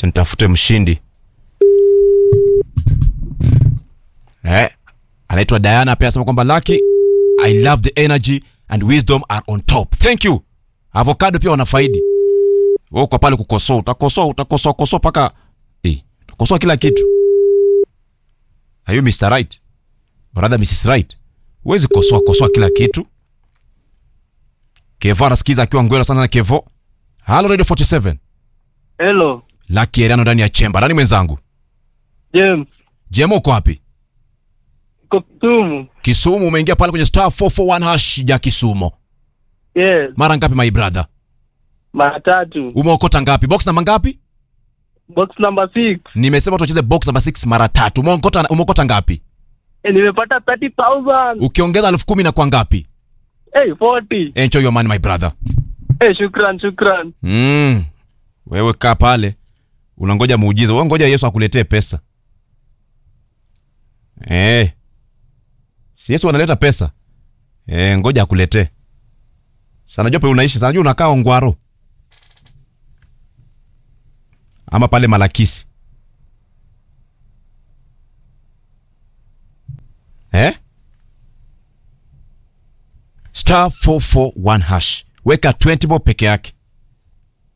Acha nitafute mshindi eh, anaitwa Diana pia anasema kwamba Lucky, I love the energy and wisdom are on top. Thank you. Avocado pia wanafaidi. Wewe kwa pale kukosoa, utakosoa, utakosoa kosoa paka eh, utakosoa kila kitu. Are you Mr. Right? Or rather Mrs. Right? Huwezi kosoa kosoa kila kitu. Kevo anasikiza akiwa ngwela sana na Kevo. Halo Radio 47. Hello, Lucky Eriano ndani ya chemba. Nani mwenzangu? James. Jemo uko wapi? Iko Kisumu. Kisumu umeingia pale kwenye star 441 hash ya Kisumu. Yes, Mara ngapi my brother? mara tatu. Umeokota ngapi? Box namba ngapi? Box number 6. Nimesema tuacheze box namba 6 mara tatu. Umeokota umeokota ngapi? Eh, nimepata 30,000. Ukiongeza elfu kumi na kwa ngapi? Eh, 40. Enjoy your money my brother. Eh, shukran, shukran. Mm. Wewe kaa pale. Unangoja muujiza. Wewe ngoja Yesu akuletee pesa. Eh. Si Yesu analeta pesa. Eh, ngoja akuletee. Sana jope unaishi, sana jua unakaa Ongwaro. Ama pale Malakisi. Eh? Star 441 hash. Weka 20 bob peke yake.